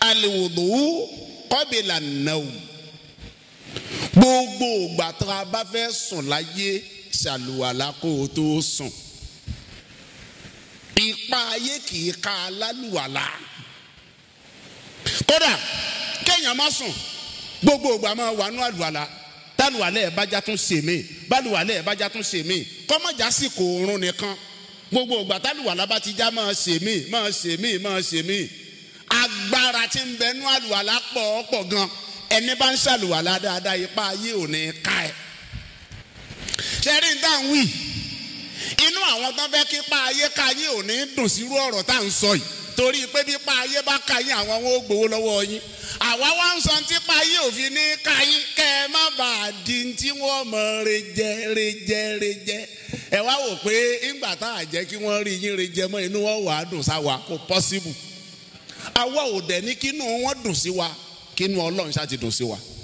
aliwudu kọ́bìlà náà gbogbo ìgbà tó a bá fẹ́ sùn láyé ṣàlùwàlá kó o tó sùn ipa ayé kì í ka alálùwàlá kódà kéèyàn má sùn gbogbo ìgbà máa wà nú àlùwàlá tálùwàlá ẹ̀ bájá tún ṣe mí bálùwàlá ẹ̀ bájá tún ṣe mí kọ́mọ̀já sì kò oorun nìkan gbogbo ìgbà tálùwàlá bá ti já máa ṣe mí máa ṣe mí máa ṣe mí agbára tí ń bẹ nú àlùwàlá pọ̀ pọ̀ gan ẹni bá ń ṣàlùwàlá dáadáa ipa ayé ò ní ká ẹ. ṣẹ́rí ń dá ń wí inú àwọn tó fẹ́ kí ipa ayé ká yín ò ní dùn sírú ọ̀rọ̀ tá à ń sọ yìí torí pé bí ipa ayé bá ká yín àwọn wọn ó gbowó lọ́wọ́ yín àwa wá ń sọ tí ipa ayé òfin ní ká yín kẹ́ ẹ má bàa di tí wọ́n mọ̀ rejẹ rejẹ rejẹ ẹ wá wò pé ńgbà tá à jẹ́ kí wọ́n rí yín rejẹ mọ́ inú wọn wà á dùn sáwa kò pọ́síbù àwa ò dẹ̀ ní kínú wọn dùn sí wa kínú ọlọ́run ṣáà ti dùn sí wa